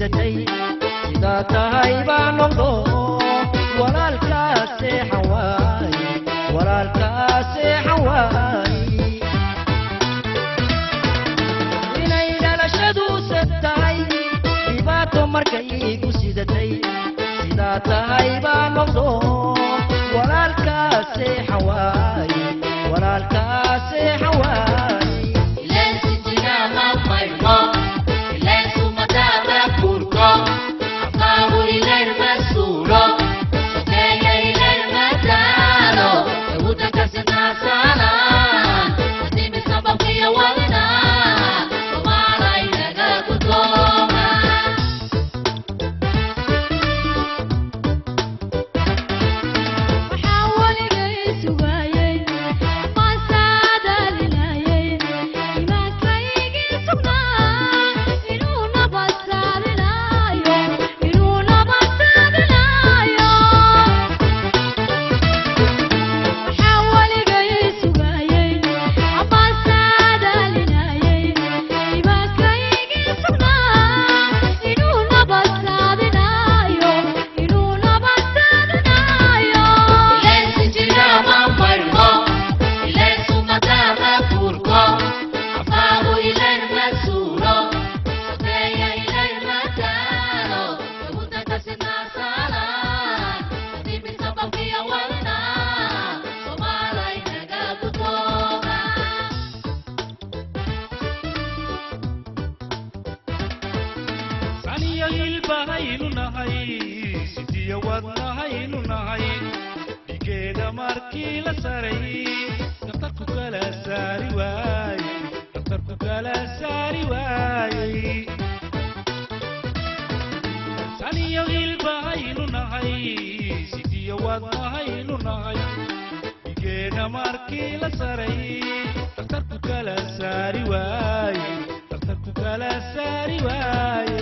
sidatay sidaa tahay baa noqdo walaalkaa seexan waay walaalkaa seexan waay inay dhalashadu sad tahay dhibaato markay igu sidatay sidaa tahay baa noqdo walaalkaa seexan waay walaalkaa seexan waay waxaa waligay sugayey maasaadaalinayey imaankaygii sugnaa inuu nabadsaadinaayo inuu nabadsaadinaayo waxaa waligay sugayey maasaadaalinayey imaankaygii sugnaa inuu nabadsaadinaayo inuu nabadsaadinaayo saniyo hilbahaynu nahay sidiyo wadnahaynu nahay dhigeeda markii la saray daftarku kala saari waayey daftarku kala saari waayey saniyo hilbahaynu nahay sidiyo wadnahaynu nahay dhigeeda markii la saray daftarku kala saari waayey daftarku kala saari waayey